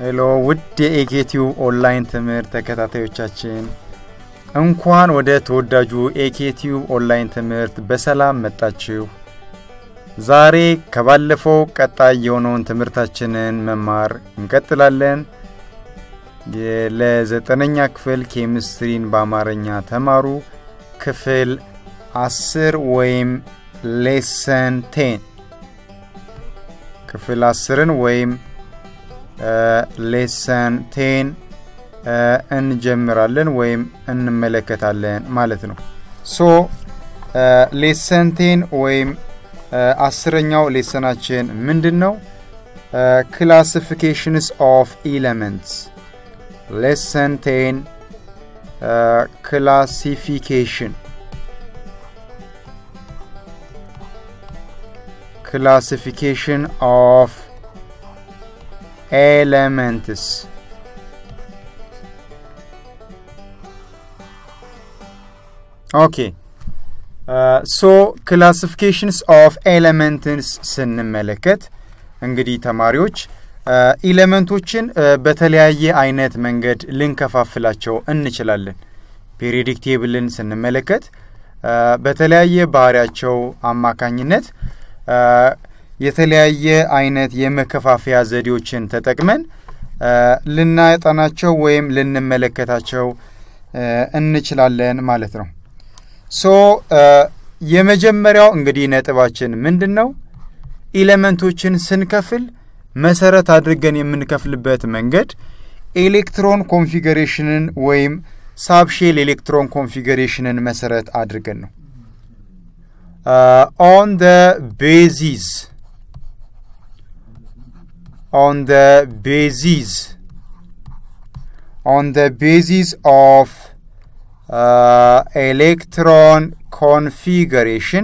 ሄሎ ውድ የኤኬቲዩ ኦንላይን ትምህርት ተከታታዮቻችን እንኳን ወደ ተወዳጁ ኤኬቲዩ ኦንላይን ትምህርት በሰላም መጣችሁ። ዛሬ ከባለፈው ቀጣይ የሆነውን ትምህርታችንን መማር እንቀጥላለን። ለዘጠነኛ ክፍል ኬሚስትሪን በአማርኛ ተማሩ። ክፍል አስር ወይም ሌሰን ቴን ክፍል አስርን ወይም ሌሰን ቴን እንጀምራለን ወይም እንመለከታለን ማለት ነው። ሶ ሌሰን ቴን ወይም አስረኛው ሌሰናችን ምንድን ነው? ክላሲፊኬሽንስ ኦፍ ኤለመንትስ ሌሰን ቴን ክላሲፊኬሽን ክላሲፊኬሽን ኦፍ ኤለመንትስ ኦኬ ሶ ክላሲፊኬሽንስ ኦፍ ኤለመንትስ ስንመለከት እንግዲህ ተማሪዎች ኤለመንቶችን በተለያየ አይነት መንገድ ልንከፋፍላቸው እንችላለን። ፔሪዮዲክ ቴብልን ስንመለከት በተለያየ ባህሪያቸው አማካኝነት የተለያየ አይነት የመከፋፈያ ዘዴዎችን ተጠቅመን ልናጠናቸው ወይም ልንመለከታቸው እንችላለን ማለት ነው። ሶ የመጀመሪያው እንግዲህ ነጥባችን ምንድን ነው? ኤሌመንቶችን ስንከፍል መሰረት አድርገን የምንከፍልበት መንገድ ኤሌክትሮን ኮንፊገሬሽንን ወይም ሳብሼል ኤሌክትሮን ኮንፊገሬሽንን መሰረት አድርገን ነው። ኦን ደ ቤዚስ on the basis on the basis of uh, electron configuration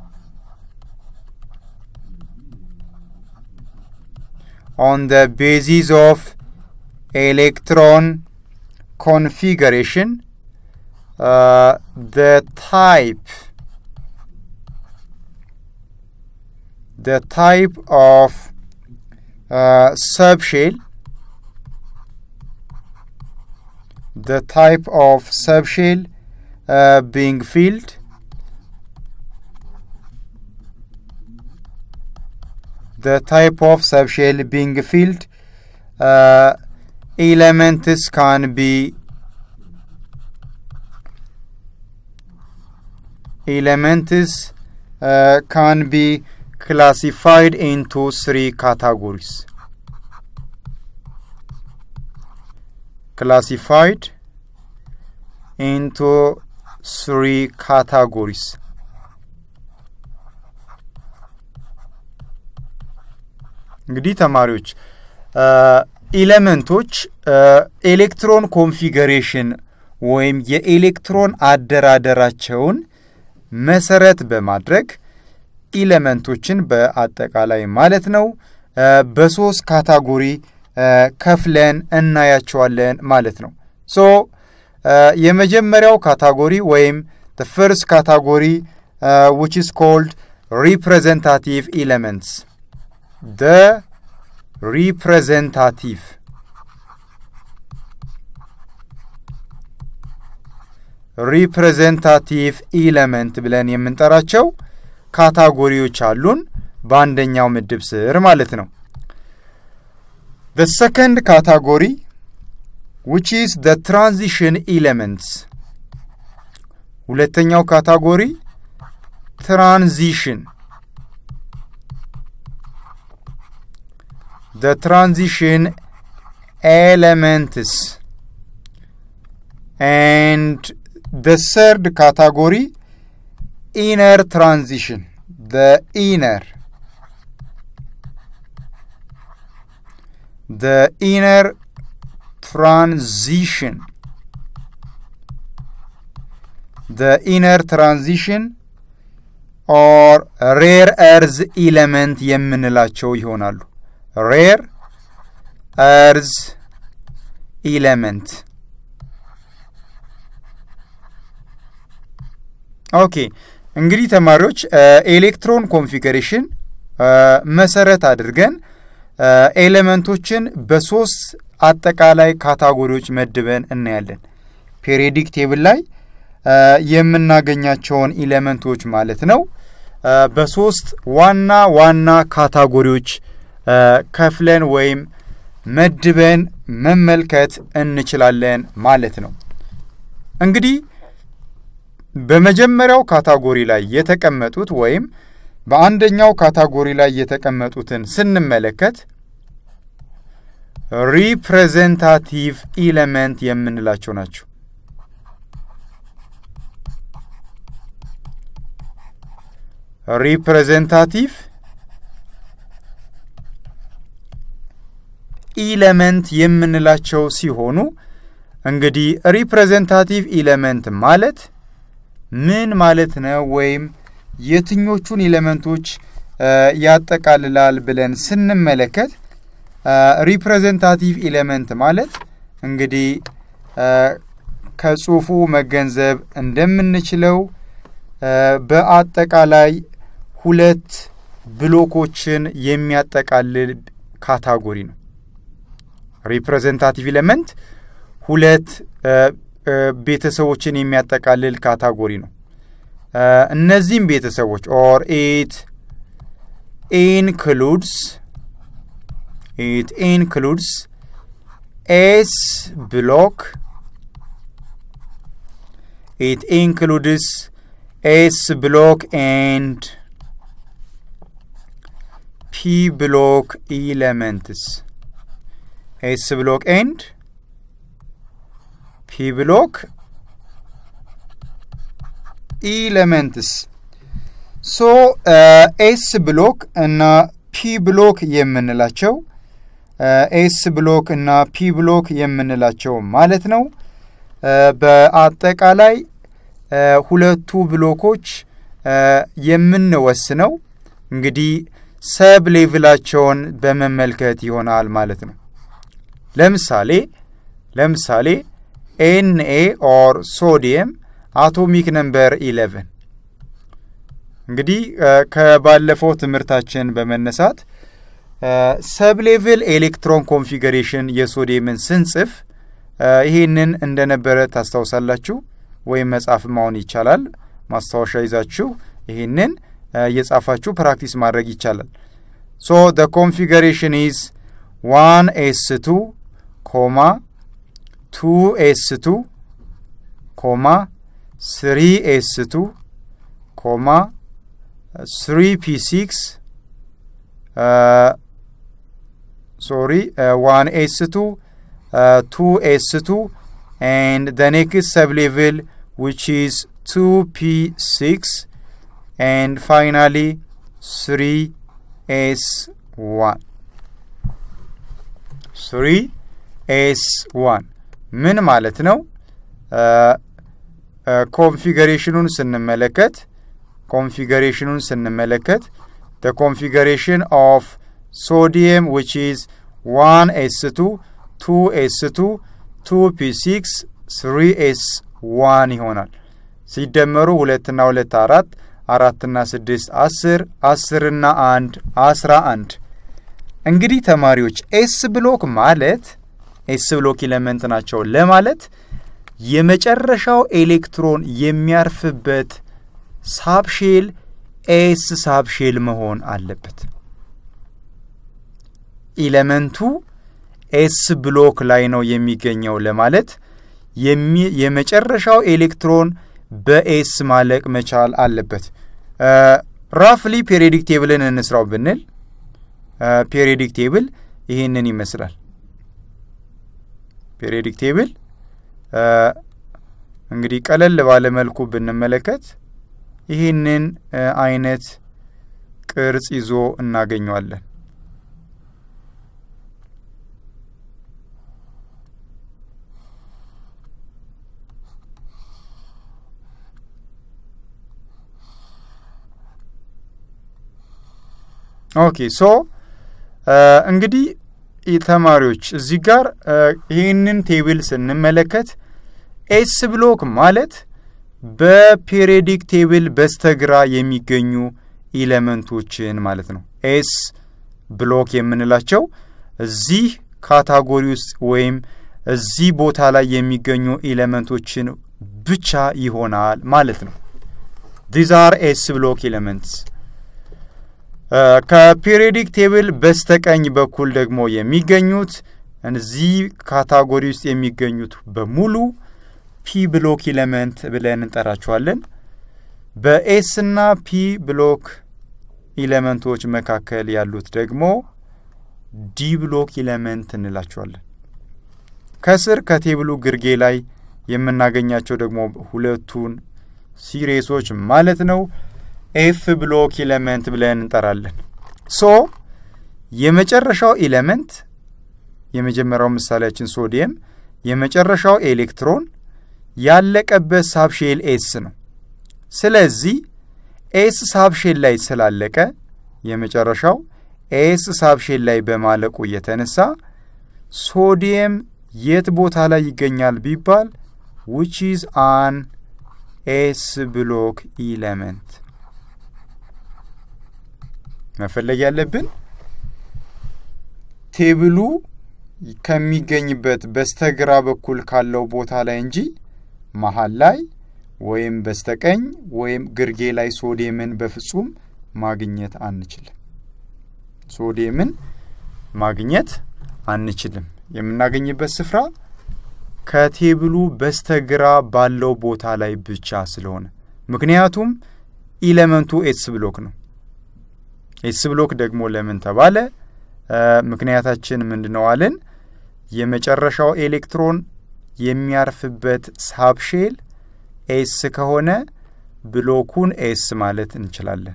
on the basis of electron configuration uh, the type the type of uh, subshell the type of subshell uh, being filled the type of subshell being filled uh, elements can be elements uh, can be classified into three categories. Classified into three categories. እንግዲህ ተማሪዎች ኤሌመንቶች ኤሌክትሮን ኮንፊገሬሽን ወይም የኤሌክትሮን አደራደራቸውን መሰረት በማድረግ ኢለመንቶችን በአጠቃላይ ማለት ነው በሶስት ካታጎሪ ከፍለን እናያቸዋለን ማለት ነው። ሶ የመጀመሪያው ካታጎሪ ወይም ፈርስት ካታጎሪ ዊች ኢስ ኮልድ ሪፕሬዘንታቲቭ ኢለመንትስ ደ ሪፕሬዘንታቲቭ ሪፕሬዘንታቲቭ ኢለመንት ብለን የምንጠራቸው ካታጎሪዎች አሉን በአንደኛው ምድብ ስር ማለት ነው። the second category which is the transition elements ሁለተኛው ካታጎሪ ትራንዚሽን the transition elements and the third category inner transition the inner the inner transition the inner transition or rare earth element የምንላቸው ይሆናሉ rare earth element ኦኬ እንግዲህ ተማሪዎች ኤሌክትሮን ኮንፊገሬሽን መሰረት አድርገን ኤሌመንቶችን በሶስት አጠቃላይ ካታጎሪዎች መድበን እናያለን። ፔሪዮዲክ ቴብል ላይ የምናገኛቸውን ኢሌመንቶች ማለት ነው በሶስት ዋና ዋና ካታጎሪዎች ከፍለን ወይም መድበን መመልከት እንችላለን ማለት ነው። እንግዲህ በመጀመሪያው ካታጎሪ ላይ የተቀመጡት ወይም በአንደኛው ካታጎሪ ላይ የተቀመጡትን ስንመለከት ሪፕሬዘንታቲቭ ኢለመንት የምንላቸው ናቸው። ሪፕሬዘንታቲቭ ኢለመንት የምንላቸው ሲሆኑ እንግዲህ ሪፕሬዘንታቲቭ ኢለመንት ማለት ምን ማለት ነው? ወይም የትኞቹን ኢለመንቶች ያጠቃልላል ብለን ስንመለከት ሪፕሬዘንታቲቭ ኢለመንት ማለት እንግዲህ ከጽሁፉ መገንዘብ እንደምንችለው በአጠቃላይ ሁለት ብሎኮችን የሚያጠቃልል ካታጎሪ ነው። ሪፕሬዘንታቲቭ ኢለመንት ሁለት ቤተሰቦችን የሚያጠቃልል ካታጎሪ ነው። እነዚህም ቤተሰቦች ኦር ኢት ኢንክሉድስ ኢት ኢንክሉድስ ኤስ ብሎክ ኢት ኢንክሉድስ ኤስ ብሎክ ኤንድ ፒ ብሎክ ኢለመንትስ ኤስ ብሎክ ኤንድ ፒ ብሎክ ኢለመንትስ ሶ ኤስ ብሎክ እና ፒ ብሎክ የምንላቸው ኤስ ብሎክ እና ፒ ብሎክ የምንላቸው ማለት ነው። በአጠቃላይ ሁለቱ ብሎኮች የምንወስነው እንግዲህ ሰብ ሌቭላቸውን በመመልከት ይሆናል ማለት ነው። ለምሳሌ ለምሳሌ ኤንኤ ኦር ሶዲየም አቶሚክ ነምበር ኢሌቨን እንግዲህ ከባለፈው ትምህርታችን በመነሳት ሰብ ሌቭል ኤሌክትሮን ኮንፊገሬሽን የሶዲየምን ስንጽፍ ይህንን እንደነበረ ታስታውሳላችሁ። ወይም መጻፍ ማሆን ይቻላል። ማስታወሻ ይዛችሁ ይህንን እየጻፋችሁ ፕራክቲስ ማድረግ ይቻላል። ሶ ደ ኮንፊገሬሽን ኢዝ ዋን ኤስ ቱ ኮማ ቱ ኤስ ቱ ኮማ ስሪ ኤስ ቱ ኮማ ስሪ ፒ ሲክስ ሶሪ ዋን ኤስ ቱ ቱ ኤስ ቱ and the next sublevel which is 2p6 and finally 3s1 3s1 ምን ማለት ነው? ኮንፊገሬሽኑን ስንመለከት ኮንፊገሬሽኑን ስንመለከት the configuration of sodium which is 1s2 2s2 ቱ ፒ ሲክስ ስሪ ኤስ ዋን ይሆናል። ሲደመሩ ሁለትና ሁለት አራት አራትና ስድስት አስር አስርና አንድ አስራ አንድ እንግዲህ ተማሪዎች ኤስ ብሎክ ማለት ኤስ ብሎክ ኢለመንት ናቸው ለማለት የመጨረሻው ኤሌክትሮን የሚያርፍበት ሳብሼል ኤስ ሳብሼል መሆን አለበት። ኢለመንቱ ኤስ ብሎክ ላይ ነው የሚገኘው ለማለት የመጨረሻው ኤሌክትሮን በኤስ ማለቅ መቻል አለበት። ራፍሊ ፔሪዮዲክ ቴብልን እንስራው ብንል ፔሪዮዲክ ቴብል ይህንን ይመስላል። ፔሪዮዲክ ቴብል እንግዲህ ቀለል ባለ መልኩ ብንመለከት ይህንን አይነት ቅርጽ ይዞ እናገኘዋለን። ኦኬ ሶ እንግዲህ ተማሪዎች እዚህ ጋር ይህንን ቴብል ስንመለከት ኤስ ብሎክ ማለት በፔሪዮዲክ ቴብል በስተግራ የሚገኙ ኢለመንቶችን ማለት ነው። ኤስ ብሎክ የምንላቸው እዚህ ካታጎሪ ውስጥ ወይም እዚህ ቦታ ላይ የሚገኙ ኤሌመንቶችን ብቻ ይሆናል ማለት ነው። ዲዝ አር ኤስ ብሎክ ኤሌመንትስ። ከፔሪዮዲክ ቴብል በስተቀኝ በኩል ደግሞ የሚገኙት እዚህ ካታጎሪ ውስጥ የሚገኙት በሙሉ ፒ ብሎክ ኤሌመንት ብለን እንጠራቸዋለን። በኤስ እና ፒ ብሎክ ኤሌመንቶች መካከል ያሉት ደግሞ ዲ ብሎክ ኤሌመንት እንላቸዋለን። ከስር ከቴብሉ ግርጌ ላይ የምናገኛቸው ደግሞ ሁለቱን ሲሪሶች ማለት ነው ኤፍ ብሎክ ኤሌመንት ብለን እንጠራለን። ሶ የመጨረሻው ኤሌመንት የመጀመሪያው ምሳሌያችን ሶዲየም የመጨረሻው ኤሌክትሮን ያለቀበት ሳብሼል ኤስ ነው። ስለዚህ ኤስ ሳብሼል ላይ ስላለቀ የመጨረሻው ኤስ ሳብሼል ላይ በማለቁ የተነሳ ሶዲየም የት ቦታ ላይ ይገኛል ቢባል ዊች ኢዝ አን ኤስ ብሎክ ኢለመንት መፈለግ ያለብን ቴብሉ ከሚገኝበት በስተግራ በኩል ካለው ቦታ ላይ እንጂ መሀል ላይ ወይም በስተቀኝ ወይም ግርጌ ላይ ሶዲየምን በፍጹም ማግኘት አንችልም። ሶዲየምን ማግኘት አንችልም። የምናገኝበት ስፍራ ከቴብሉ በስተግራ ባለው ቦታ ላይ ብቻ ስለሆነ ምክንያቱም ኢለመንቱ ኤስ ብሎክ ነው። ኤስ ብሎክ ደግሞ ለምን ተባለ? ምክንያታችን ምንድን ነው አለን? የመጨረሻው ኤሌክትሮን የሚያርፍበት ሳብሼል ኤስ ከሆነ ብሎኩን ኤስ ማለት እንችላለን።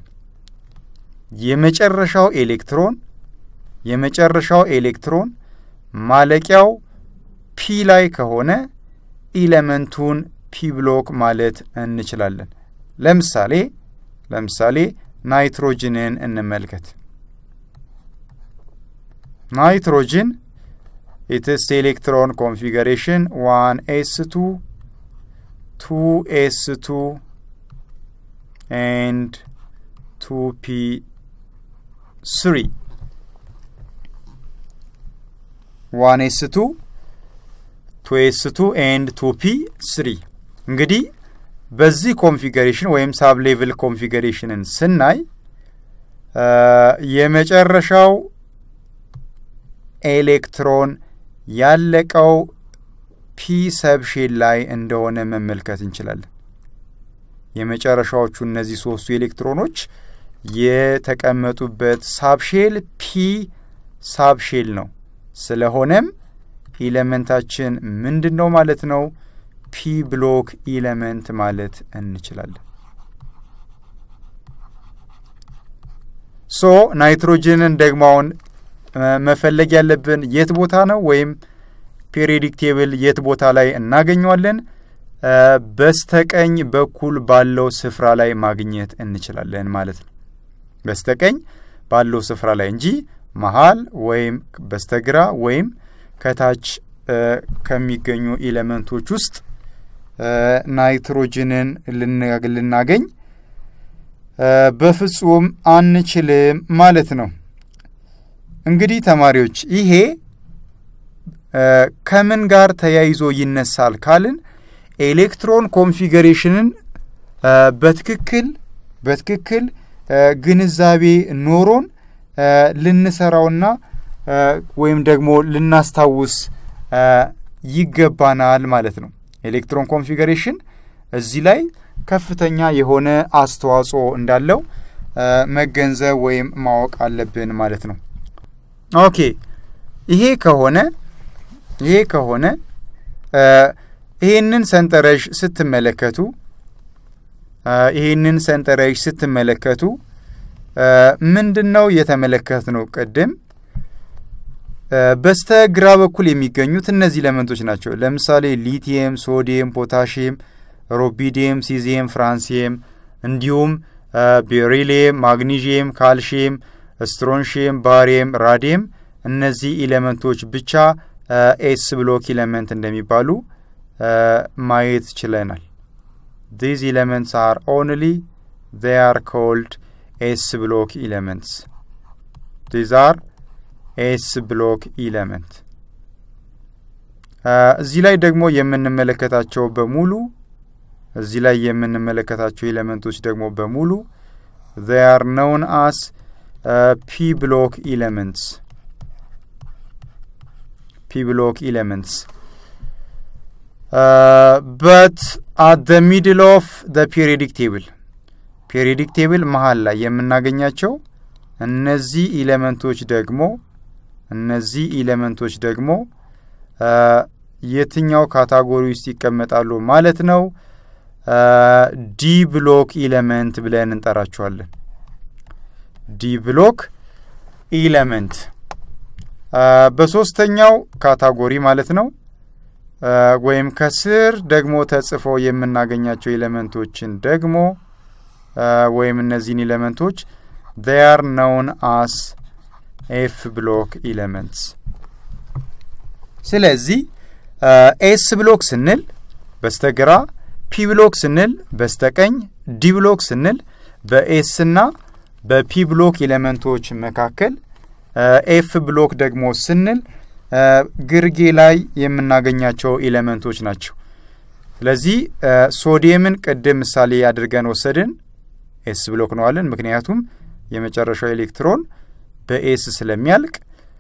የመጨረሻው ኤሌክትሮን የመጨረሻው ኤሌክትሮን ማለቂያው ፒ ላይ ከሆነ ኢለመንቱን ፒ ብሎክ ማለት እንችላለን። ለምሳሌ ለምሳሌ ናይትሮጅንን እንመልከት። ናይትሮጅን ኢትስ ኤሌክትሮን ኮንፊገሬሽን ዋን ኤስ ቱ ቱ ኤስ ቱ ኤንድ ቱ ፒ ስሪ ዋን ኤስ ቱ ቱ ኤስ ቱ ኤንድ ቱ ፒ ስሪ እንግዲህ በዚህ ኮንፊገሬሽን ወይም ሳብ ሌቭል ኮንፊገሬሽንን ስናይ የመጨረሻው ኤሌክትሮን ያለቀው ፒ ሰብሼል ላይ እንደሆነ መመልከት እንችላለን። የመጨረሻዎቹ እነዚህ ሶስቱ ኤሌክትሮኖች የተቀመጡበት ሳብሼል ፒ ሳብሼል ነው። ስለሆነም ኢለመንታችን ምንድን ነው ማለት ነው? ፒ ብሎክ ኢለመንት ማለት እንችላለን። ሶ ናይትሮጅንን ደግሞ አሁን መፈለግ ያለብን የት ቦታ ነው? ወይም ፔሪዮዲክ ቴብል የት ቦታ ላይ እናገኘዋለን? በስተቀኝ በኩል ባለው ስፍራ ላይ ማግኘት እንችላለን ማለት ነው። በስተቀኝ ባለው ስፍራ ላይ እንጂ መሀል ወይም በስተግራ ወይም ከታች ከሚገኙ ኤሌመንቶች ውስጥ ናይትሮጅንን ልናገኝ በፍጹም አንችልም ማለት ነው። እንግዲህ ተማሪዎች ይሄ ከምን ጋር ተያይዞ ይነሳል ካልን ኤሌክትሮን ኮንፊገሬሽንን በትክክል በትክክል ግንዛቤ ኖሮን ልንሰራውና ወይም ደግሞ ልናስታውስ ይገባናል ማለት ነው። ኤሌክትሮን ኮንፊገሬሽን እዚህ ላይ ከፍተኛ የሆነ አስተዋጽኦ እንዳለው መገንዘብ ወይም ማወቅ አለብን ማለት ነው። ኦኬ ይሄ ከሆነ ይሄ ከሆነ ይሄንን ሰንጠረዥ ስትመለከቱ ይሄንን ሰንጠረዥ ስትመለከቱ ምንድን ነው የተመለከት ነው? ቅድም በስተ ግራ በኩል የሚገኙት እነዚህ ኤሌመንቶች ናቸው። ለምሳሌ ሊቲየም፣ ሶዲየም፣ ፖታሽየም፣ ሮቢዲየም፣ ሲዚየም፣ ፍራንሲየም እንዲሁም ቤሪሊየም፣ ማግኒዥየም፣ ካልሽየም፣ ስትሮንሽየም፣ ባሪየም፣ ራዲየም እነዚህ ኤሌመንቶች ብቻ ኤስ ብሎክ ኤሌመንት እንደሚባሉ ማየት ችለናል። ዲዝ ኤሌመንትስ አር ኦንሊ ዜይ አር ኮልድ ኤስ ብሎክ ኤሌመንትስ ዲዝ አር ኤስ ብሎክ ኤሌመንት እዚህ ላይ ደግሞ የምንመለከታቸው በሙሉ እዚህ ላይ የምንመለከታቸው ኤሌመንቶች ደግሞ በሙሉ they are known as uh, p block elements p block elements uh, but at the middle of the periodic table periodic table መሀል ላይ የምናገኛቸው እነዚህ ኤሌመንቶች ደግሞ እነዚህ ኤሌመንቶች ደግሞ የትኛው ካታጎሪ ውስጥ ይቀመጣሉ ማለት ነው? ዲ ብሎክ ኢለመንት ብለን እንጠራቸዋለን። ዲ ብሎክ ኢለመንት በሶስተኛው ካታጎሪ ማለት ነው። ወይም ከስር ደግሞ ተጽፈው የምናገኛቸው ኤሌመንቶችን ደግሞ ወይም እነዚህን ኤሌመንቶች they are known as ኤፍ ብሎክ ኤሌመንትስ። ስለዚህ ኤስ ብሎክ ስንል በስተግራ ፒ ብሎክ ስንል በስተቀኝ ዲ ብሎክ ስንል በኤስ እና በፒ ብሎክ ኤሌመንቶች መካከል ኤፍ ብሎክ ደግሞ ስንል ግርጌ ላይ የምናገኛቸው ኤሌመንቶች ናቸው። ስለዚህ ሶዲየምን ቅድም ምሳሌ አድርገን ወሰድን። ኤስ ብሎክ ነው አለን። ምክንያቱም የመጨረሻው ኤሌክትሮን በኤስ ስለሚያልቅ።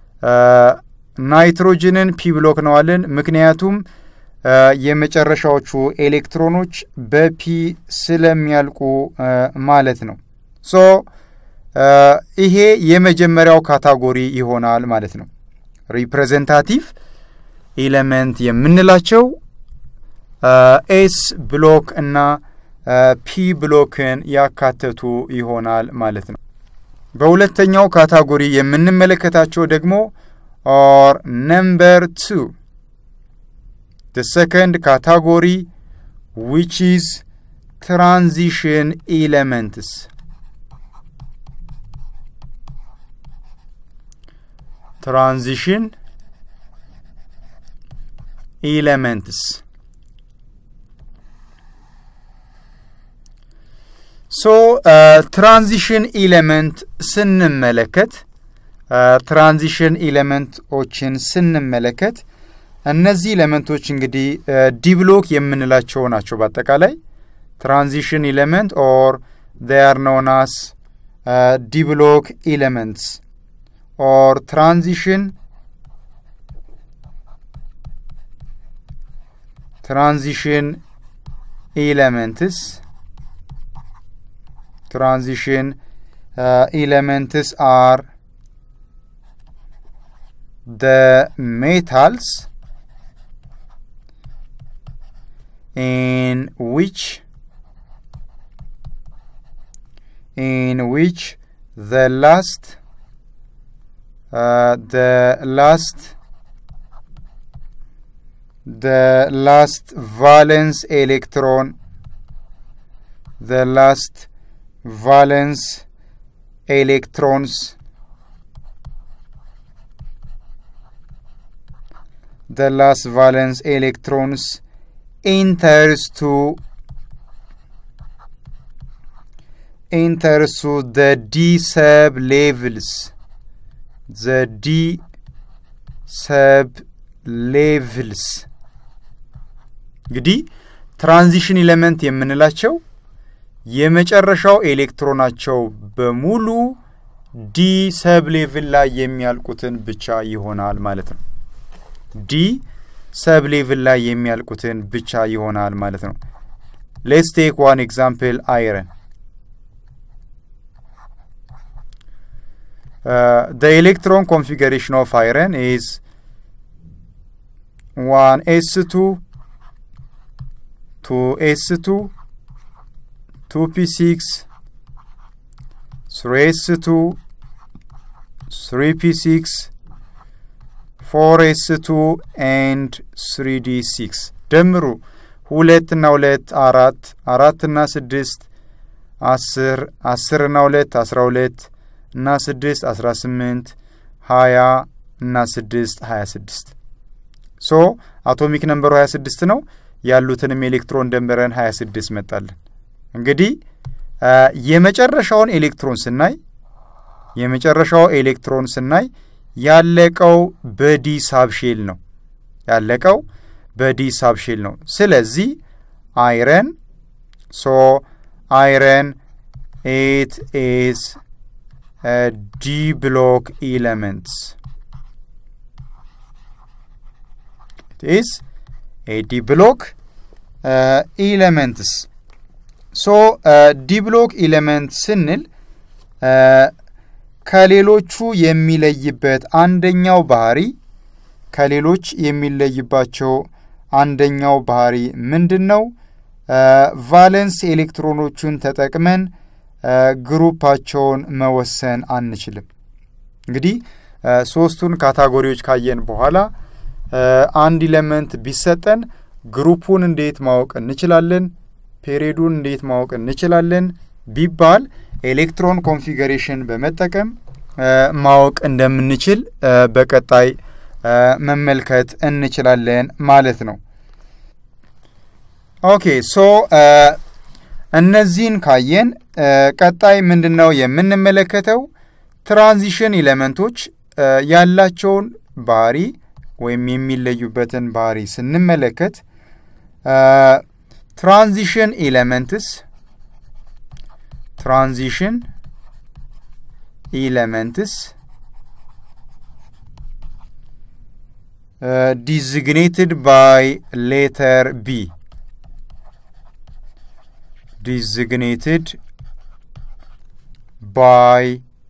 ናይትሮጅንን ፒ ብሎክ ነው አለን። ምክንያቱም የመጨረሻዎቹ ኤሌክትሮኖች በፒ ስለሚያልቁ ማለት ነው። ሶ ይሄ የመጀመሪያው ካታጎሪ ይሆናል ማለት ነው። ሪፕሬዘንታቲቭ ኤሌመንት የምንላቸው ኤስ ብሎክ እና ፒ ብሎክን ያካተቱ ይሆናል ማለት ነው። በሁለተኛው ካታጎሪ የምንመለከታቸው ደግሞ ኦር ነምበር ቱ the second category which is transition elements transition elements ሶ ትራንዚሽን ኢሌመንት ስንመለከት ትራንዚሽን ኢሌመንቶችን ስንመለከት እነዚህ ኤሌመንቶች እንግዲህ ዲብሎክ የምንላቸው ናቸው። በአጠቃላይ ትራንዚሽን ኤሌመንት ኦር they are known as uh, ዲብሎክ ኤሌመንትስ ኦር ትራንዚሽን ትራንዚሽን ኤሌመንትስ ትራንዚሽን ኤሌመንትስ አር the metals in which in which the last uh, the last the last valence electron the last valence electrons the last valence electrons enters to enters to the d sub levels the d sub levels እንግዲህ ትራንዚሽን ኤሌመንት የምንላቸው የመጨረሻው ኤሌክትሮናቸው በሙሉ ዲ ሰብ ሌቭል ላይ የሚያልቁትን ብቻ ይሆናል ማለት ነው። ዲ ሰብ ሌቭል ላይ የሚያልቁትን ብቻ ይሆናል ማለት ነው። ሌትስ ቴክ ዋን ኤግዛምፕል አይረን the electron configuration of iron is 1s2 2s2 2p6 3s2 3p6 ፎር ኤስ ቱ ኤንድ ስሪ ዲ ሲክስ ደምሩ ሁለት እና ሁለት አራት አራት እና ስድስት አስር አስር እና ሁለት አስራ ሁለት እና ስድስት አስራ ስምንት ሀያ እና ስድስት ሀያ ስድስት ሶ አቶሚክ ነንበሩ ሀያ ስድስት ነው። ያሉትንም ኤሌክትሮን ደምረን ሀያ ስድስት መጣለን። እንግዲህ የመጨረሻውን ኤሌክትሮን ስናይ የመጨረሻው ኤሌክትሮን ስናይ ያለቀው በዲ ሳብሼል ነው። ያለቀው በዲ ሳብሼል ነው። ስለዚህ አይረን ሶ አይረን ኤት ኤስ ዲ ብሎክ ኤለመንትስ ኢስ ኤ ዲ ብሎክ ኤለመንትስ ሶ ዲ ብሎክ ኤለመንት ስንል ከሌሎቹ የሚለይበት አንደኛው ባህሪ ከሌሎች የሚለይባቸው አንደኛው ባህሪ ምንድን ነው? ቫለንስ ኤሌክትሮኖቹን ተጠቅመን ግሩፓቸውን መወሰን አንችልም። እንግዲህ ሶስቱን ካታጎሪዎች ካየን በኋላ አንድ ኢለመንት ቢሰጠን ግሩፑን እንዴት ማወቅ እንችላለን? ፔሪዱን እንዴት ማወቅ እንችላለን ቢባል ኤሌክትሮን ኮንፊገሬሽን በመጠቀም ማወቅ እንደምንችል በቀጣይ መመልከት እንችላለን ማለት ነው። ኦኬ ሶ እነዚህን ካየን ቀጣይ ምንድን ነው የምንመለከተው? ትራንዚሽን ኤሌመንቶች ያላቸውን ባህሪ ወይም የሚለዩበትን ባህሪ ስንመለከት ትራንዚሽን ኤሌመንትስ ትራንዚሽን ኤሌመንትስ ዲዚግኔትድ ባይ ሌተር ቢ ዲዚግኔትድ ባይ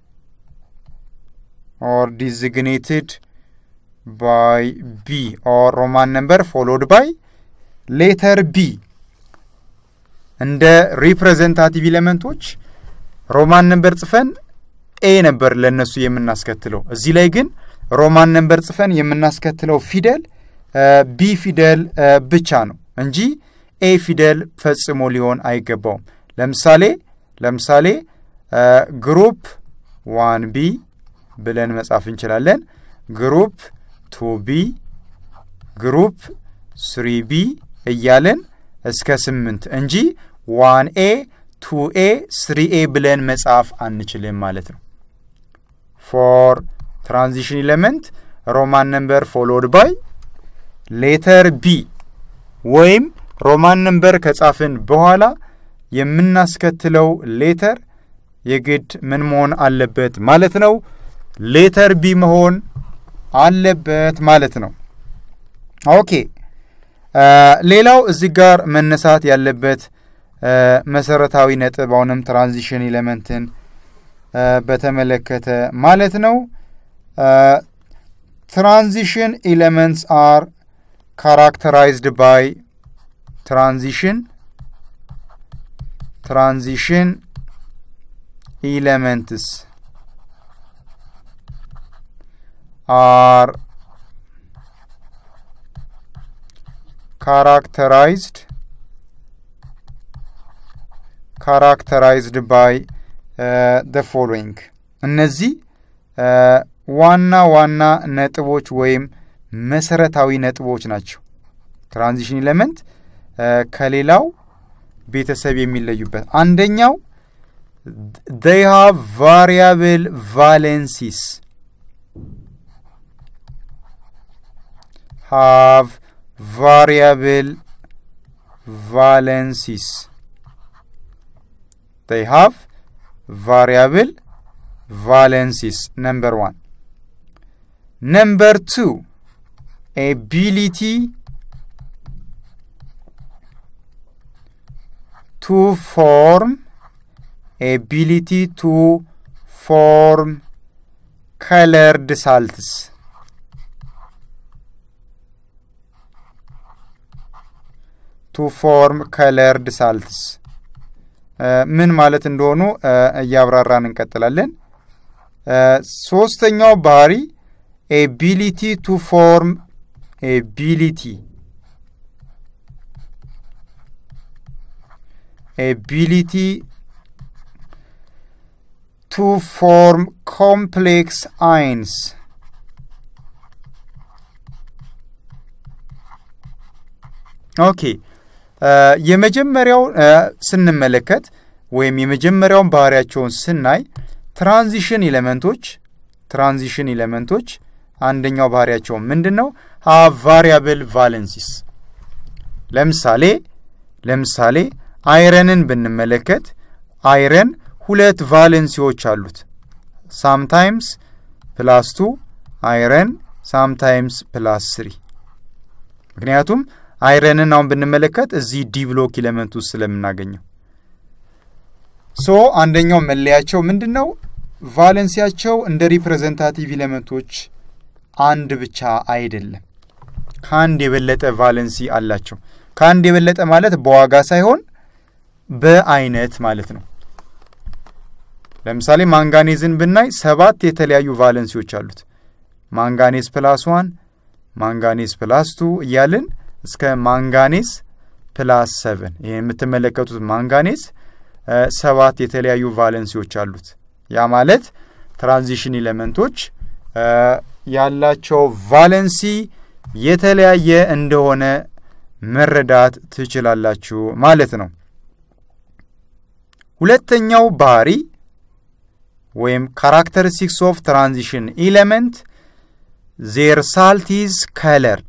ኦር ዲዚግኔትድ ባይ ቢ ኦር ሮማን ነምበር ፎሎድ ባይ ሌተር ቢ እንደ ሪፕሬዘንታቲቭ ኤሌመንቶች ሮማን ነምበር ጽፈን ኤ ነበር ለእነሱ የምናስከትለው። እዚህ ላይ ግን ሮማን ነምበር ጽፈን የምናስከትለው ፊደል ቢ ፊደል ብቻ ነው እንጂ ኤ ፊደል ፈጽሞ ሊሆን አይገባውም። ለምሳሌ ለምሳሌ ግሩፕ ዋን ቢ ብለን መጻፍ እንችላለን። ግሩፕ ቱ ቢ፣ ግሩፕ ስሪ ቢ እያለን እስከ ስምንት እንጂ ዋን ኤ ቱ ኤ ስሪ ኤ ብለን መጻፍ አንችልም ማለት ነው። ፎር ትራንዚሽን ኤሌመንት ሮማን ነምበር ፎሎድ ባይ ሌተር ቢ ወይም ሮማን ነምበር ከጻፍን በኋላ የምናስከትለው ሌተር የግድ ምን መሆን አለበት ማለት ነው? ሌተር ቢ መሆን አለበት ማለት ነው። ኦኬ ሌላው እዚህ ጋር መነሳት ያለበት መሰረታዊ ነጥብ አሁንም ትራንዚሽን ኤሌመንትን በተመለከተ ማለት ነው። ትራንዚሽን ኤሌመንትስ አር ካራክተራይዝድ ባይ ትራንዚሽን ትራንዚሽን ኤሌመንትስ አር ካራክተራይዝድ ካራክተራይዝድ ባይ ደ ፎሎዊንግ እነዚህ ዋና ዋና ነጥቦች ወይም መሰረታዊ ነጥቦች ናቸው። ትራንዚሽን ኤሌመንት ከሌላው ቤተሰብ የሚለዩበት አንደኛው they have variable valencies have variable valencies they have variable valencies number one number two ability to form ability to form colored salts to form colored salts ምን ማለት እንደሆኑ እያብራራን እንቀጥላለን። ሶስተኛው ባህሪ ኤቢሊቲ ቱ ፎርም ኤቢሊቲ ኤቢሊቲ ቱ ፎርም ኮምፕሌክስ አይንስ ኦኬ የመጀመሪያው ስንመለከት ወይም የመጀመሪያውን ባህሪያቸውን ስናይ ትራንዚሽን ኤሌመንቶች ትራንዚሽን ኤሌመንቶች አንደኛው ባህሪያቸው ምንድን ነው? ሀ ቫሪያብል ቫለንሲስ ለምሳሌ ለምሳሌ አይረንን ብንመለከት አይረን ሁለት ቫለንሲዎች አሉት። ሳምታይምስ ፕላስ ቱ አይረን ሳምታይምስ ፕላስ ስሪ። ምክንያቱም አይረንን አሁን ብንመለከት እዚህ ዲ ብሎክ ኢለመንት ውስጥ ስለምናገኘው ሶ አንደኛው መለያቸው ምንድን ነው? ቫለንሲያቸው እንደ ሪፕሬዘንታቲቭ ኢለመንቶች አንድ ብቻ አይደለም። ከአንድ የበለጠ ቫለንሲ አላቸው። ከአንድ የበለጠ ማለት በዋጋ ሳይሆን በአይነት ማለት ነው። ለምሳሌ ማንጋኔዝን ብናይ ሰባት የተለያዩ ቫለንሲዎች አሉት። ማንጋኔዝ ፕላስ ዋን፣ ማንጋኔዝ ፕላስ ቱ እያልን እስከ ማንጋኔዝ ፕላስ ሰቨን ይህ የምትመለከቱት ማንጋኔዝ ሰባት የተለያዩ ቫለንሲዎች አሉት። ያ ማለት ትራንዚሽን ኢለመንቶች ያላቸው ቫለንሲ የተለያየ እንደሆነ መረዳት ትችላላችሁ ማለት ነው። ሁለተኛው ባህሪ ወይም ካራክተሪስቲክስ ኦፍ ትራንዚሽን ኢለመንት ዜር ሳልት ኢዝ ከለርድ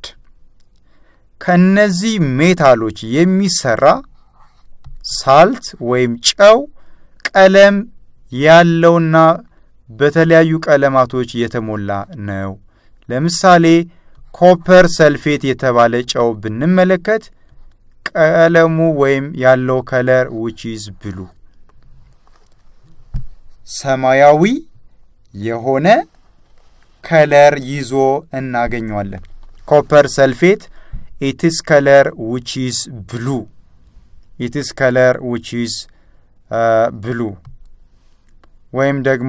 ከእነዚህ ሜታሎች የሚሰራ ሳልት ወይም ጨው ቀለም ያለውና በተለያዩ ቀለማቶች የተሞላ ነው። ለምሳሌ ኮፐር ሰልፌት የተባለ ጨው ብንመለከት ቀለሙ ወይም ያለው ከለር ዊች ኢዝ ብሉ ሰማያዊ የሆነ ከለር ይዞ እናገኘዋለን። ኮፐር ሰልፌት ኢትስ ከለር ዊች ኢዝ ብሉ ኢትስ ከለር ዊች ኢዝ ብሉ ወይም ደግሞ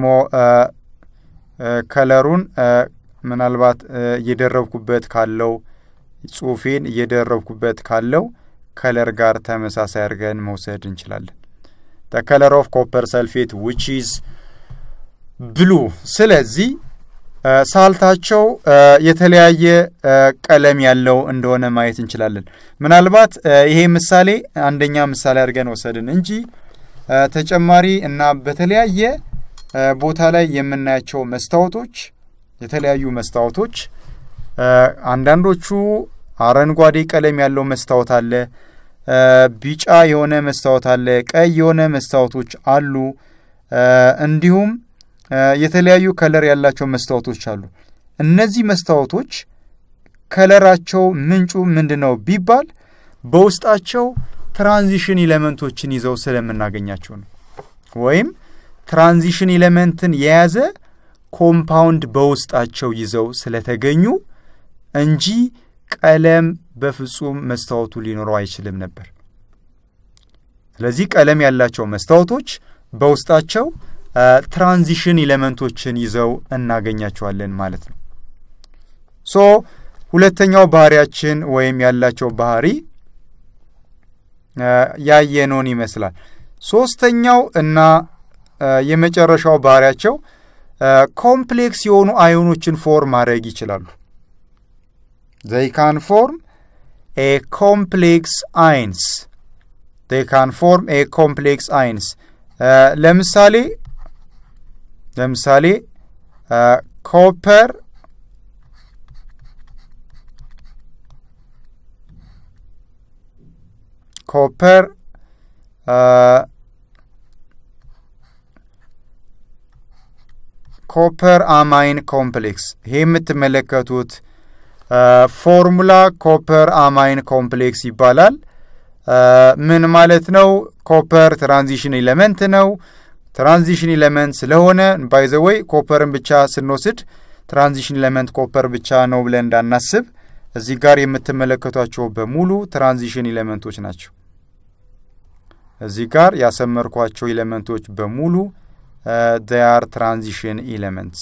ከለሩን ምናልባት እየደረብኩበት ካለው ጽሁፌን እየደረብኩበት ካለው ከለር ጋር ተመሳሳይ አድርገን መውሰድ እንችላለን። ደ ከለር ኦፍ ኮፐር ሰልፌት ዊች ኢዝ ብሉ። ስለዚህ ሳልታቸው የተለያየ ቀለም ያለው እንደሆነ ማየት እንችላለን። ምናልባት ይሄ ምሳሌ አንደኛ ምሳሌ አድርገን ወሰድን እንጂ ተጨማሪ እና በተለያየ ቦታ ላይ የምናያቸው መስታወቶች የተለያዩ መስታወቶች አንዳንዶቹ አረንጓዴ ቀለም ያለው መስታወት አለ፣ ቢጫ የሆነ መስታወት አለ፣ ቀይ የሆነ መስታወቶች አሉ። እንዲሁም የተለያዩ ከለር ያላቸው መስታወቶች አሉ። እነዚህ መስታወቶች ከለራቸው ምንጩ ምንድን ነው ቢባል በውስጣቸው ትራንዚሽን ኢሌመንቶችን ይዘው ስለምናገኛቸው ነው። ወይም ትራንዚሽን ኢሌመንትን የያዘ ኮምፓውንድ በውስጣቸው ይዘው ስለተገኙ እንጂ ቀለም በፍጹም መስታወቱ ሊኖረው አይችልም ነበር። ስለዚህ ቀለም ያላቸው መስታወቶች በውስጣቸው ትራንዚሽን ኢሌመንቶችን ይዘው እናገኛቸዋለን ማለት ነው። ሶ ሁለተኛው ባህሪያችን ወይም ያላቸው ባህሪ ያየነውን ይመስላል። ሶስተኛው እና የመጨረሻው ባህሪያቸው ኮምፕሌክስ የሆኑ አዮኖችን ፎርም ማድረግ ይችላሉ። ዘይ ካን ፎርም ኤ ኮምፕሌክስ አይንስ ዘይ ካን ፎርም ኤ ኮምፕሌክስ አይንስ ለምሳሌ ለምሳሌ ኮፐር ኮፐር ኮፐር አማይን ኮምፕሌክስ ይሄ የምትመለከቱት ፎርሙላ ኮፐር አማይን ኮምፕሌክስ ይባላል። ምን ማለት ነው? ኮፐር ትራንዚሽን ኢለመንት ነው። ትራንዚሽን ኢለመንት ስለሆነ ባይዘወይ ኮፐርን ብቻ ስንወስድ ትራንዚሽን ኢለመንት ኮፐር ብቻ ነው ብለን እንዳናስብ እዚህ ጋር የምትመለከቷቸው በሙሉ ትራንዚሽን ኢለመንቶች ናቸው። እዚህ ጋር ያሰመርኳቸው ኢለመንቶች በሙሉ ር ትራንዚሽን ኢለመንትስ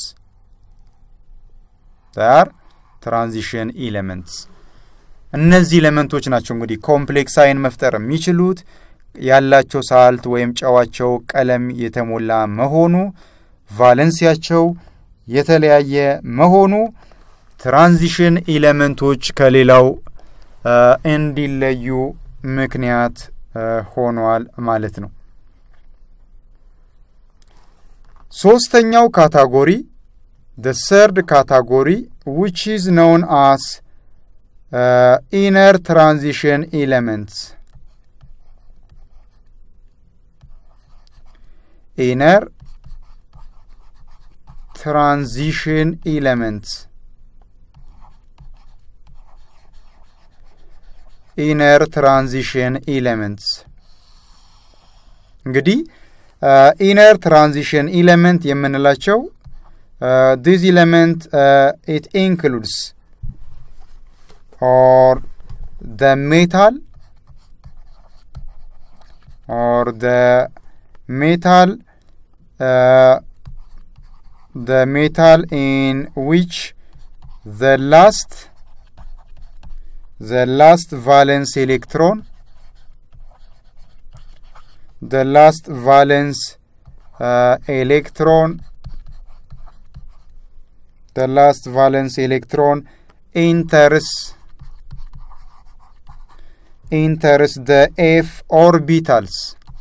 ር ትራንዚሽን ኢለመንትስ እነዚህ ኢለመንቶች ናቸው እንግዲህ ኮምፕሌክስ አይን መፍጠር የሚችሉት ያላቸው ሳልት ወይም ጨዋቸው ቀለም የተሞላ መሆኑ ቫለንሲያቸው የተለያየ መሆኑ ትራንዚሽን ኢለመንቶች ከሌላው እንዲለዩ ምክንያት ሆኗል ማለት ነው። ሶስተኛው ካታጎሪ the third category which is known as ኢነር ትራንዚሽን ኤሌመንትስ ኢነር ትራንዚሽን ኤሌመንትስ ኢነር ትራንዚሽን ኤሌመንትስ እንግዲህ ኢነር ትራንዚሽን ኤሌመንት የምንላቸው ዲስ ኤሌመንት ኢት ኢንክሉድስ ኦር ደ ሜታል ኦር ደ ሜታል the metal in which the last the last valence electron the last valence uh, electron the last valence electron enters enters the f orbitals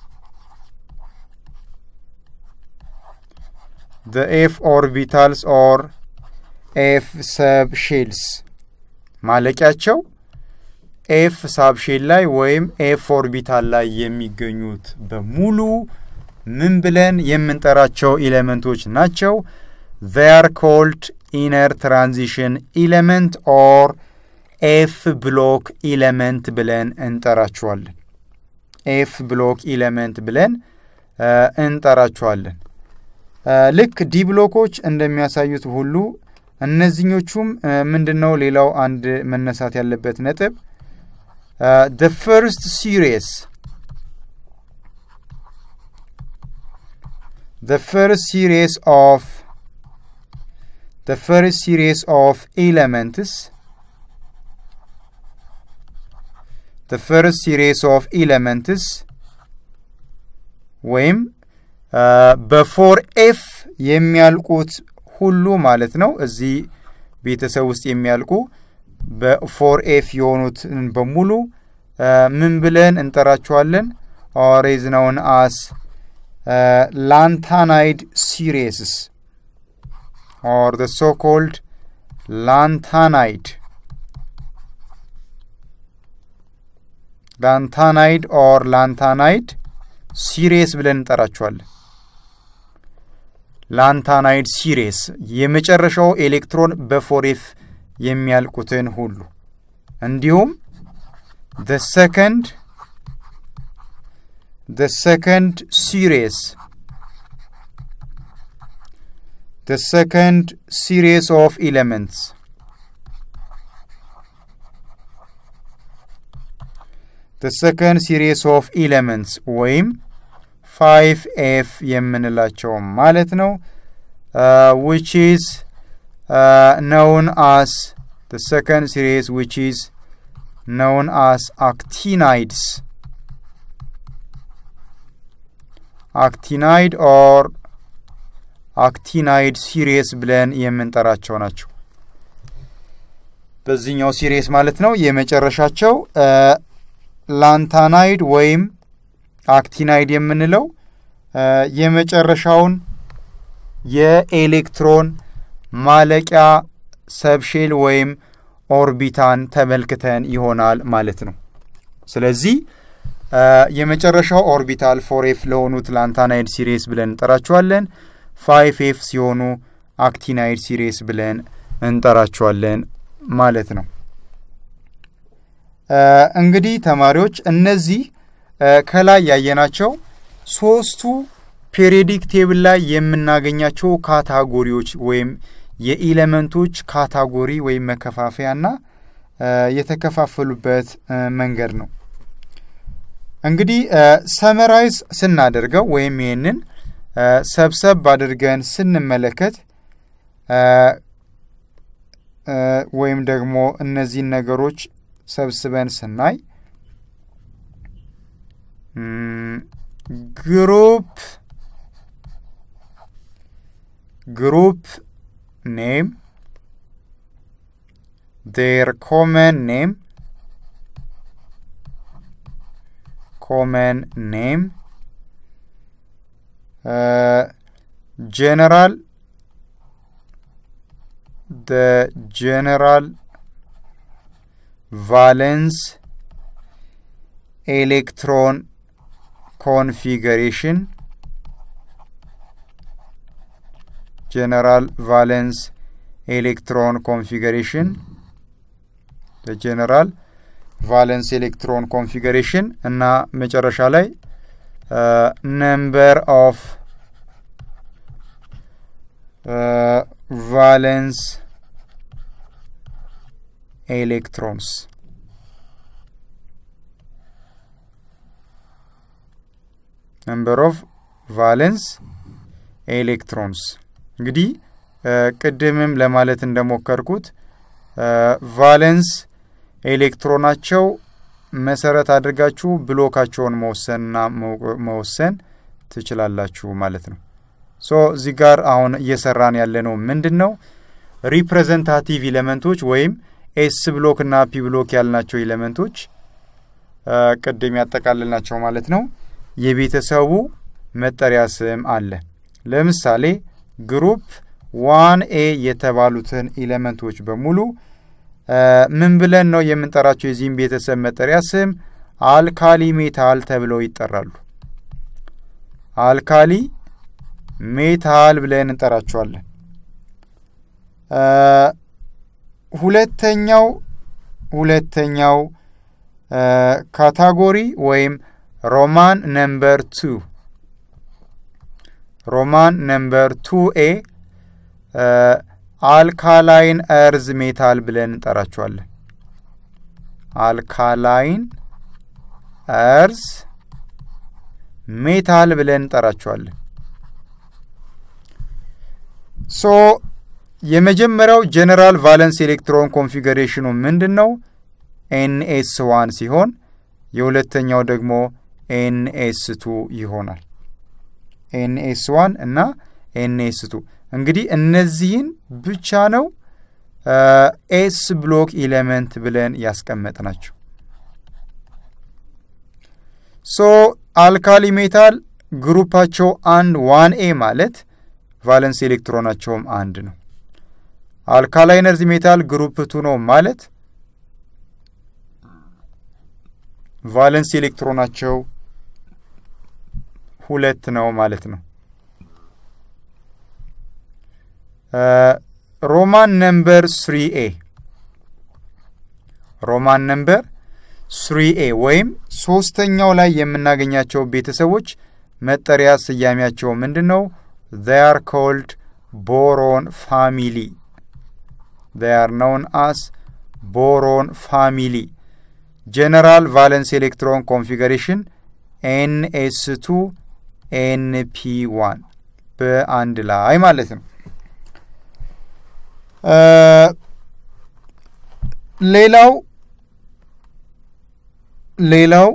the f orbitals or f subshells ማለቂያቸው ኤፍ ሳብሼል ላይ ወይም ኤፍ ኦርቢታል ላይ የሚገኙት በሙሉ ምን ብለን የምንጠራቸው ኤሌመንቶች ናቸው? they are called inner transition element or ኤፍ ብሎክ ኢለመንት ብለን እንጠራቸዋለን። ኤፍ ብሎክ ኢለመንት ብለን እንጠራቸዋለን። ልክ ዲ ብሎኮች እንደሚያሳዩት ሁሉ እነዚህኞቹም ምንድን ነው? ሌላው አንድ መነሳት ያለበት ነጥብ ደ ፈርስት ሲሪየስ the first series of the first series of elements the first series of elements ወይም በፎር ኤፍ የሚያልቁት ሁሉ ማለት ነው። እዚህ ቤተሰብ ውስጥ የሚያልቁ በፎር ኤፍ የሆኑትን በሙሉ ምን ብለን እንጠራቸዋለን? ኦር ኢዝ ነውን አስ ላንታናይድ ሲሪየስስ ኦር the so-called ላንታናይድ ላንታናይድ ኦር ላንታናይድ ሲሪየስ ብለን እንጠራቸዋለን። ላንታናይድ ሲሪየስ የመጨረሻው ኤሌክትሮን በፎሬፍ የሚያልቁትን ሁሉ እንዲሁም the second the second series the second series of elements the second series of elements ወይም ፋይቭ ኤፍ የምንላቸው ማለት ነው which is uh, known as the second series which is known as actinides actinide or actinide series ብለን የምንጠራቸው ናቸው። በዚህኛው ሲሪየስ ማለት ነው የመጨረሻቸው ላንታናይድ ወይም አክቲናይድ የምንለው የመጨረሻውን የኤሌክትሮን ማለቂያ ሰብሼል ወይም ኦርቢታን ተመልክተን ይሆናል ማለት ነው። ስለዚህ የመጨረሻው ኦርቢታል ፎር ኤፍ ለሆኑት ላንታናይድ ሲሪየስ ብለን እንጠራቸዋለን። ፋይቭ ኤፍ ሲሆኑ አክቲናይድ ሲሪየስ ብለን እንጠራቸዋለን ማለት ነው። እንግዲህ ተማሪዎች እነዚህ ከላይ ያየናቸው ሶስቱ ፔሪዮዲክ ቴብል ላይ የምናገኛቸው ካታጎሪዎች ወይም የኢለመንቶች ካታጎሪ ወይም መከፋፈያና የተከፋፈሉበት መንገድ ነው። እንግዲህ ሰመራይዝ ስናደርገው ወይም ይህንን ሰብሰብ አድርገን ስንመለከት ወይም ደግሞ እነዚህን ነገሮች ሰብስበን ስናይ ግሩፕ ግሩፕ ኔም ዴር ኮመን ኔም ኮመን ኔም ጀነራል the general ቫለንስ ኤሌክትሮን ኮንፊገሬሽን ጀነራል ቫለንስ ኤሌክትሮን ኮንፊገሬሽን ጀነራል ቫለንስ ኤሌክትሮን ኮንፊገሬሽን እና መጨረሻ ላይ ነምበር ኦፍ ቫለንስ ኤሌክትሮንስ ነምበር ኦፍ ቫለንስ ኤሌክትሮንስ እንግዲህ ቅድምም ለማለት እንደሞከርኩት ቫለንስ ኤሌክትሮናቸው መሰረት አድርጋችሁ ብሎካቸውን መወሰንና መወሰን ትችላላችሁ ማለት ነው። ሶ እዚህ ጋር አሁን እየሰራን ያለነው ምንድን ነው? ሪፕሬዘንታቲቭ ኢሌመንቶች ወይም ኤስ ብሎክ እና ፒ ብሎክ ያልናቸው ኢሌመንቶች ቅድም ያጠቃልልናቸው ማለት ነው። የቤተሰቡ መጠሪያ ስም አለ። ለምሳሌ ግሩፕ ዋን ኤ የተባሉትን ኢሌመንቶች በሙሉ ምን ብለን ነው የምንጠራቸው? የዚህም ቤተሰብ መጠሪያ ስም አልካሊ ሜታል ተብለው ይጠራሉ። አልካሊ ሜታል ብለን እንጠራቸዋለን። ሁለተኛው ሁለተኛው ካታጎሪ ወይም ሮማን ነምበር ቱ ሮማን ነምበር ቱ ኤ አልካላይን እርዝ ሜታል ብለን እንጠራቸዋለን። አልካላይን እርዝ ሜታል ብለን እንጠራቸዋለን። ሶ የመጀመሪያው ጀነራል ቫለንስ ኤሌክትሮን ኮንፊገሬሽኑ ምንድን ነው? ኤንኤስ ዋን ሲሆን የሁለተኛው ደግሞ ኤንኤስ ቱ ይሆናል። ኤንኤስ ዋን እና ኤንኤስ ቱ እንግዲህ እነዚህን ብቻ ነው ኤስ ብሎክ ኢሌመንት ብለን ያስቀመጥ ናቸው። ሶ አልካሊ ሜታል ግሩፓቸው አንድ ዋን ኤ ማለት ቫለንስ ኤሌክትሮናቸውም አንድ ነው። አልካላይነርዝ ሜታል ግሩፕ ቱ ነው ማለት ቫለንስ ኤሌክትሮናቸው ሁለት ነው ማለት ነው። ሮማን ነምበር ስሪ ኤ ሮማን ነምበር ስሪ ኤ ወይም ሶስተኛው ላይ የምናገኛቸው ቤተሰቦች መጠሪያ ስያሜያቸው ምንድን ነው? they are called boron family they are known as boron family general valence electron configuration ns2 np1 በአንድ ላይ ማለት ነው። ሌላው ሌላው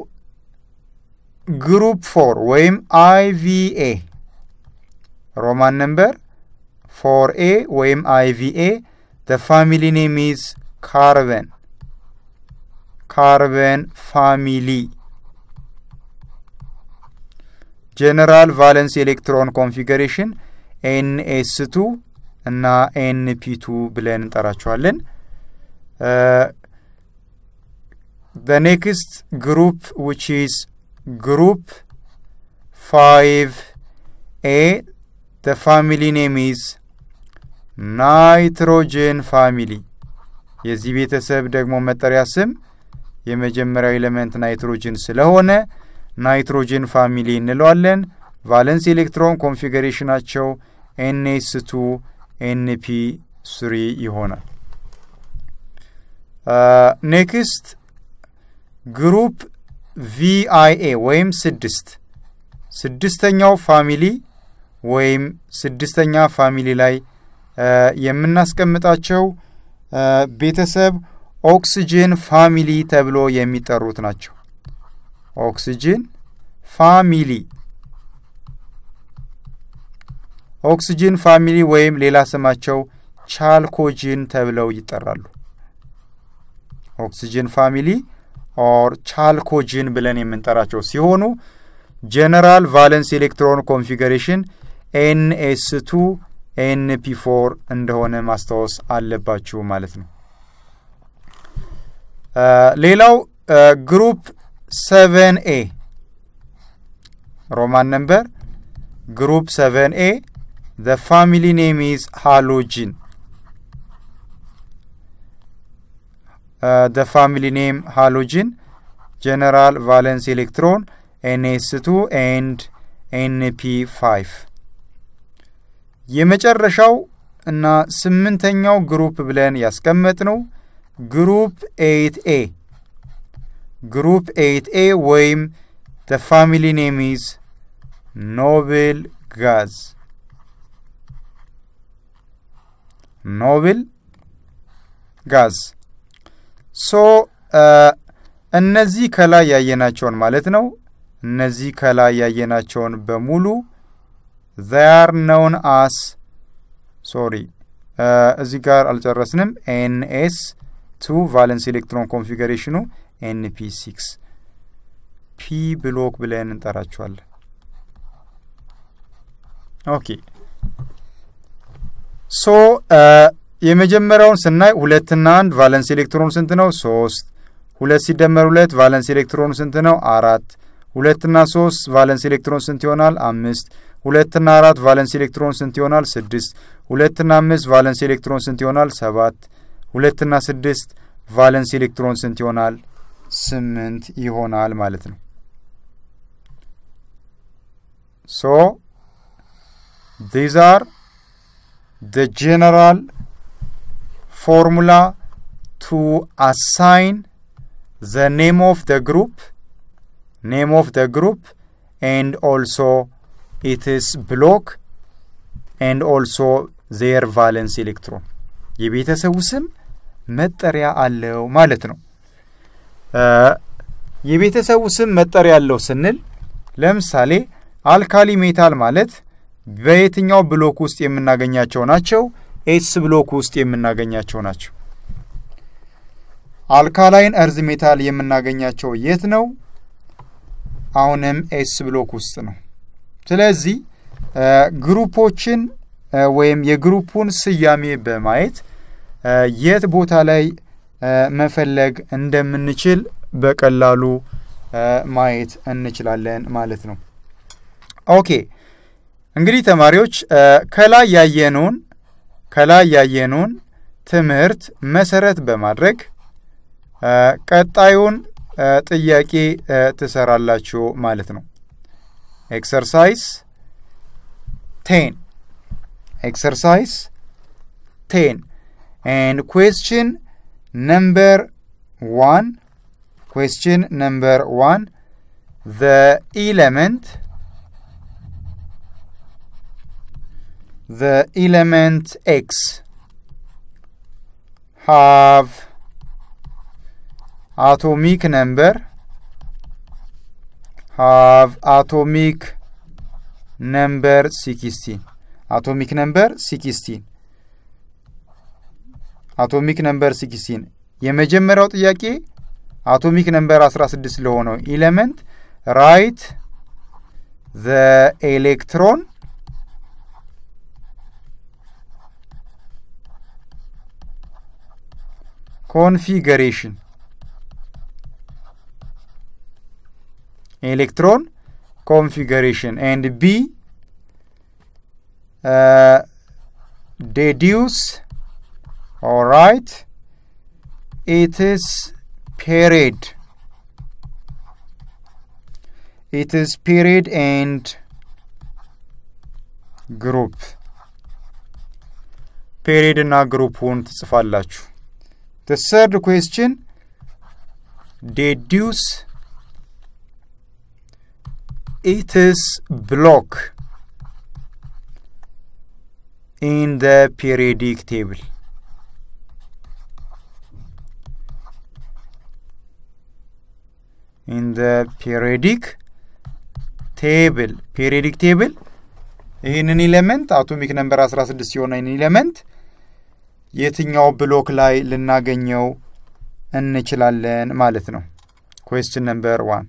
ግሩፕ ፎር ወይም አይቪኤ ሮማን ነምበር ፎር ኤ ወይም አይቪኤ the family name is carbon carbon family ጀነራል ቫለንስ ኤሌክትሮን ኮንፊገሬሽን ኤንኤስ ቱ እና ኤንፒ ቱ ብለን እንጠራቸዋለን። the next group which is group 5a the family name is ናይትሮጅን ፋሚሊ የዚህ ቤተሰብ ደግሞ መጠሪያ ስም የመጀመሪያው ኤሌመንት ናይትሮጅን ስለሆነ ናይትሮጅን ፋሚሊ እንለዋለን። ቫለንስ ኤሌክትሮን ኮንፊገሬሽናቸው ኤንኤስ ቱ ኤንፒ ስሪ ይሆናል። ኔክስት ግሩፕ ቪአይኤ ወይም ስድስት ስድስተኛው ፋሚሊ ወይም ስድስተኛ ፋሚሊ ላይ የምናስቀምጣቸው ቤተሰብ ኦክስጅን ፋሚሊ ተብሎ የሚጠሩት ናቸው። ኦክስጅን ፋሚሊ ኦክስጅን ፋሚሊ ወይም ሌላ ስማቸው ቻልኮጅን ተብለው ይጠራሉ። ኦክስጅን ፋሚሊ ኦር ቻልኮጅን ብለን የምንጠራቸው ሲሆኑ ጀነራል ቫለንስ ኤሌክትሮን ኮንፊገሬሽን ኤንኤስ ቱ ኤንፒ ፎር እንደሆነ ማስታወስ አለባችሁ ማለት ነው። ሌላው ግሩፕ ሰቨን ኤ ሮማን ነምበር ግሩፕ ሰቨን ኤ the family name is halogen uh, the family name halogen general valence electron ns2 and np5 የመጨረሻው እና ስምንተኛው ግሩፕ ብለን ያስቀመጥ ነው ግሩፕ ኤይት ኤ ግሩፕ ኤይት ኤ ወይም the family name is noble gas ኖብል ጋዝ ሶ እነዚህ ከላይ ያየናቸውን ማለት ነው። እነዚህ ከላይ ያየናቸውን በሙሉ ዛር ነውን አስ ሶሪ እዚህ ጋር አልጨረስንም። ኤንኤስ ቱ ቫለንስ ኤሌክትሮን ኮንፊገሬሽኑ ኤንፒ ሲክስ ፒ ብሎክ ብለን እንጠራቸዋለን። ኦኬ ሶ የመጀመሪያውን ስናይ ሁለትና አንድ ቫለንስ ኤሌክትሮን ስንት ነው? ሶስት ሁለት ሲደመር ሁለት ቫለንስ ኤሌክትሮን ስንት ነው? አራት ሁለትና ሶስት ቫለንስ ኤሌክትሮን ስንት ይሆናል? አምስት ሁለትና አራት ቫለንስ ኤሌክትሮን ስንት ይሆናል? ስድስት ሁለትና አምስት ቫለንስ ኤሌክትሮን ስንት ይሆናል? ሰባት ሁለትና ስድስት ቫለንስ ኤሌክትሮን ስንት ይሆናል? ስምንት ይሆናል ማለት ነው። ሶ ዲዝ አር the general formula to assign the name of the group name of the group and also its block and also their valence electron የቤተሰቡ ስም መጠሪያ አለው ማለት ነው። የቤተሰቡ ስም መጠሪያ አለው ስንል ለምሳሌ አልካሊ ሜታል ማለት በየትኛው ብሎክ ውስጥ የምናገኛቸው ናቸው? ኤስ ብሎክ ውስጥ የምናገኛቸው ናቸው። አልካላይን እርዝ ሜታል የምናገኛቸው የት ነው? አሁንም ኤስ ብሎክ ውስጥ ነው። ስለዚህ ግሩፖችን ወይም የግሩፑን ስያሜ በማየት የት ቦታ ላይ መፈለግ እንደምንችል በቀላሉ ማየት እንችላለን ማለት ነው። ኦኬ እንግዲህ ተማሪዎች ከላይ ያየነውን ከላይ ያየነውን ትምህርት መሰረት በማድረግ ቀጣዩን ጥያቄ ትሰራላችሁ ማለት ነው። ኤክሰርሳይዝ ቴን ኤክሰርሳይዝ ቴን ኤንድ ኩዌስችን ነምበር ዋን ኩዌስችን ነምበር ዋን ዘ ኢለመንት the element x have atomic number have atomic number 16 atomic number 16 አቶሚክ ነምበር 16 የመጀመሪያው ጥያቄ አቶሚክ ነምበር 16 ለሆነው ኢሌመንት ራይት ዘ ኤሌክትሮን configuration electron configuration and b uh, deduce all right it is period it is period and group ፔሪድ እና ግሩፑን ትጽፋላችሁ The third question deduce its block in the periodic table. In the periodic table periodic table ይህንን ኢሌመንት አቶሚክ ነምበር 16 ሲሆን ይህን ኢሌመንት የትኛው ብሎክ ላይ ልናገኘው እንችላለን ማለት ነው። ኩዌስችን ነምበር ዋን።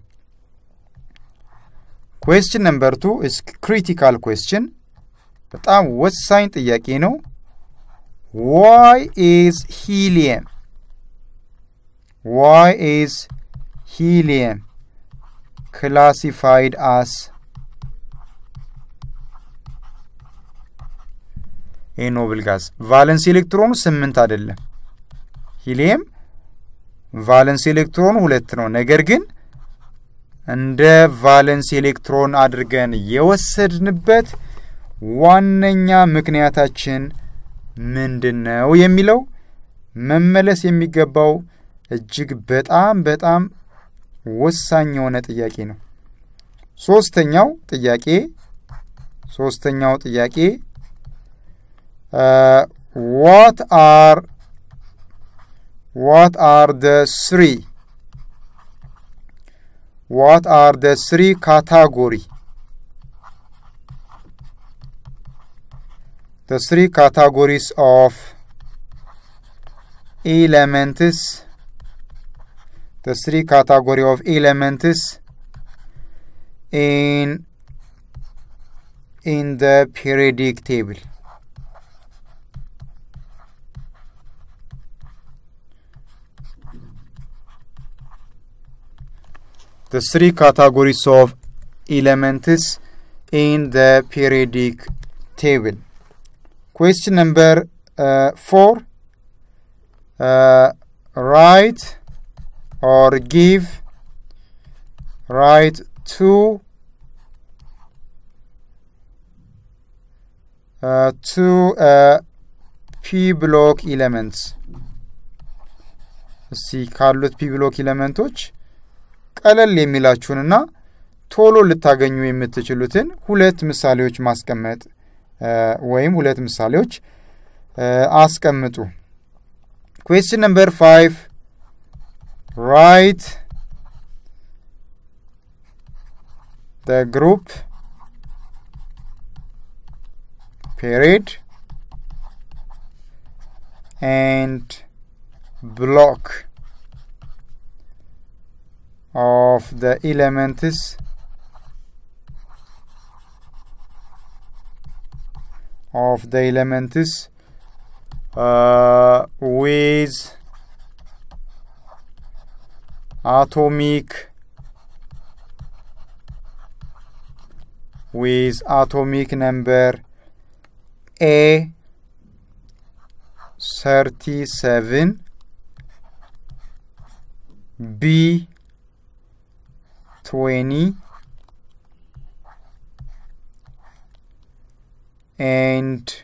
ኩዌስችን ነምበር ቱ ኢስ ክሪቲካል ኩዌስችን፣ በጣም ወሳኝ ጥያቄ ነው። ዋይ ኢዝ ሂሊየም ዋይ ኢዝ ሂሊየም ክላሲፋይድ አስ ኤ ኖብል ጋዝ ቫለንስ ኤሌክትሮኑ ስምንት አይደለም። ሂሊየም ቫለንስ ኤሌክትሮኑ ሁለት ነው። ነገር ግን እንደ ቫለንስ ኤሌክትሮን አድርገን የወሰድንበት ዋነኛ ምክንያታችን ምንድን ነው የሚለው መመለስ የሚገባው እጅግ በጣም በጣም ወሳኝ የሆነ ጥያቄ ነው። ሶስተኛው ጥያቄ ሶስተኛው ጥያቄ ዋት አር ዋት አር ደ ስሪ ዋት አር ደ ስሪ ካታጎሪ the three categories of elements the three category of elements in in the periodic table the three categories of elements in the periodic table Question number uh, four. Uh, write or give. Write two. Uh, two uh, p block elements. እስቲ ካሉት ፒ ብሎክ ኤሌመንቶች ቀለል የሚላችሁንና ቶሎ ልታገኙ የምትችሉትን ሁለት ምሳሌዎች ማስቀመጥ ወይም ሁለት ምሳሌዎች አስቀምጡ። ኩዌስችን ነምበር ፋይቭ ራይት the group period and block of the elements of the elements uh, with atomic with atomic number A 37 B 20 and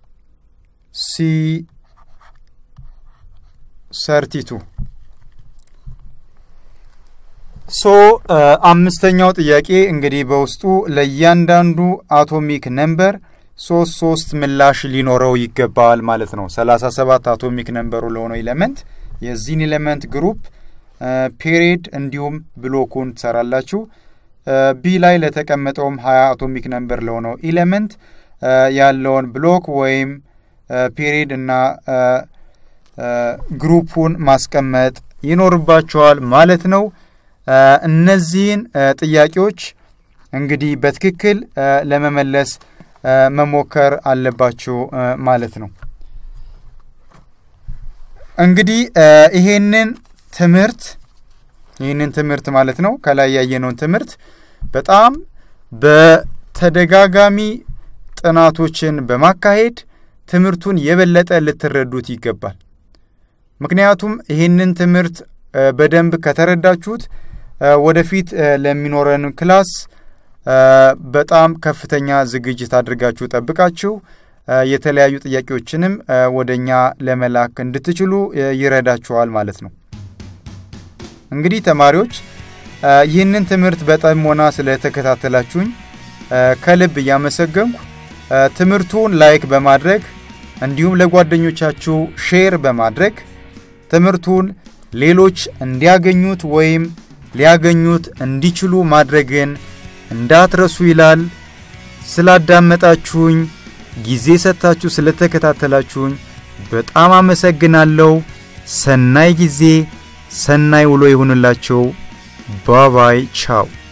C 32 ሶ አምስተኛው ጥያቄ እንግዲህ በውስጡ ለእያንዳንዱ አቶሚክ ነምበር ሶስት ሶስት ምላሽ ሊኖረው ይገባል ማለት ነው። ሰላሳ ሰባት አቶሚክ ነምበሩ ለሆነው ኤሌመንት የዚህን ኤሌመንት ግሩፕ ፔሪድ እንዲሁም ብሎኩን ትሰራላችሁ። ቢ ላይ ለተቀመጠውም ሀያ አቶሚክ ነምበር ለሆነው ኤሌመንት ያለውን ብሎክ ወይም ፔሪድ እና ግሩፑን ማስቀመጥ ይኖርባቸዋል ማለት ነው። እነዚህን ጥያቄዎች እንግዲህ በትክክል ለመመለስ መሞከር አለባችሁ ማለት ነው። እንግዲህ ይሄንን ትምህርት ይህንን ትምህርት ማለት ነው ከላይ ያየነውን ትምህርት በጣም በተደጋጋሚ ጥናቶችን በማካሄድ ትምህርቱን የበለጠ ልትረዱት ይገባል። ምክንያቱም ይህንን ትምህርት በደንብ ከተረዳችሁት ወደፊት ለሚኖረን ክላስ በጣም ከፍተኛ ዝግጅት አድርጋችሁ ጠብቃችሁ የተለያዩ ጥያቄዎችንም ወደ እኛ ለመላክ እንድትችሉ ይረዳችኋል ማለት ነው። እንግዲህ ተማሪዎች ይህንን ትምህርት በጥሞና ስለተከታተላችሁኝ ከልብ እያመሰገንኩ ትምህርቱን ላይክ በማድረግ እንዲሁም ለጓደኞቻችሁ ሼር በማድረግ ትምህርቱን ሌሎች እንዲያገኙት ወይም ሊያገኙት እንዲችሉ ማድረግን እንዳትረሱ ይላል። ስላዳመጣችሁኝ፣ ጊዜ ሰጥታችሁ ስለተከታተላችሁኝ በጣም አመሰግናለሁ። ሰናይ ጊዜ፣ ሰናይ ውሎ ይሁንላቸው። ባባይ ቻው።